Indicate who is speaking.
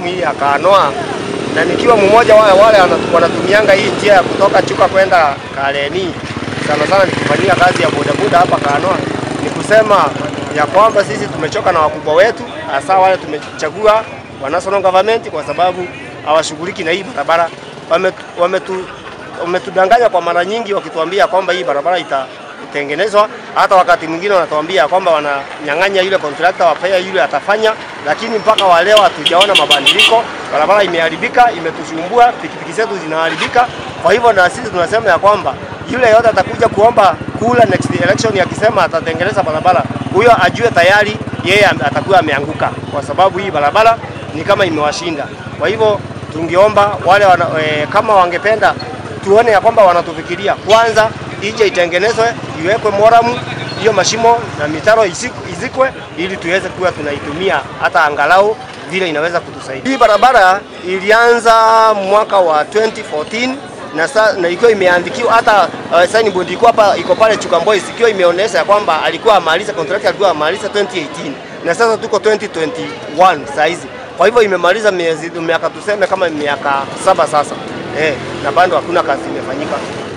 Speaker 1: sehemu hii ya Kanoa, na nikiwa mmoja wale wale wanatumianga hii njia ya kutoka Chuka kwenda Kaleni, sana sana nikifanyia kazi ya bodaboda hapa Kanoa, ni kusema ya kwamba sisi tumechoka na wakubwa wetu, hasa wale tumechagua wa national government, kwa sababu hawashughuliki na hii barabara. Wametu, wametu, wametudanganya kwa mara nyingi wakituambia kwamba hii barabara ita kutengenezwa. Hata wakati mwingine wanatuambia kwamba wananyang'anya yule contractor wapea yule atafanya, lakini mpaka wa leo hatujaona mabadiliko. Barabara imeharibika, imetusumbua, pikipiki zetu zinaharibika. Kwa hivyo na sisi tunasema ya kwamba yule yote atakuja kuomba kula next election akisema atatengeneza barabara, huyo ajue tayari yeye atakuwa ameanguka, kwa sababu hii barabara ni kama imewashinda. Kwa hivyo tungeomba wale wana, e, kama wangependa tuone ya kwamba wanatufikiria kwanza ije itengenezwe iwekwe moramu hiyo mashimo na mitaro izikwe ili tuweze kuwa tunaitumia hata angalau vile inaweza kutusaidia. Hii barabara ilianza mwaka wa 2014 na, sa, na ikiwa imeandikiwa hata uh, signboard iko hapa iko pale Chukambois ikiwa imeonyesha ya kwamba alikuwa amaliza contract alikuwa amaliza 2018 na sasa tuko 2021 saa hizi. Kwa hivyo imemaliza miezi miaka tuseme kama miaka saba sasa eh, na bado hakuna kazi imefanyika.